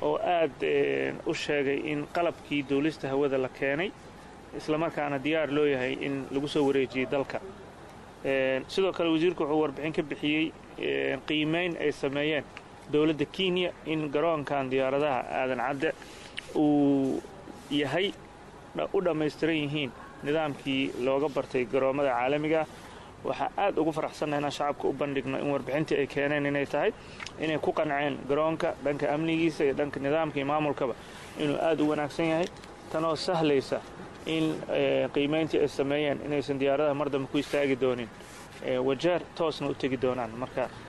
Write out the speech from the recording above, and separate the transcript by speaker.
Speaker 1: oo aad u sheegay in qalabkii duulista hawada la keenay islamarkaana diyaar loo yahay in lagu soo wareejiyey dalka sidoo kale wasiirku wuxuu warbixin ka bixiyey qiimayn ay sameeyeen dowladda kenya in garoonkan diyaaradaha aadan cadde uu yahay u dhammaystiran yihiin nidaamkii looga bartay garoommada caalamigaah waxaa aad ugu faraxsannaha inaan shacabka u bandhigno in warbixintii ay keeneen inay tahay inay ku qanceen garoonka dhanka amnigiisa iyo dhanka nidaamka iyo maamulkaba inuu aad u wanaagsan yahay tanoo sahlaysa in qiimayntii ay sameeyeen inaysan diyaaradaha mar dambe ku istaagi doonin wajeer toosna u tegi doonaan marka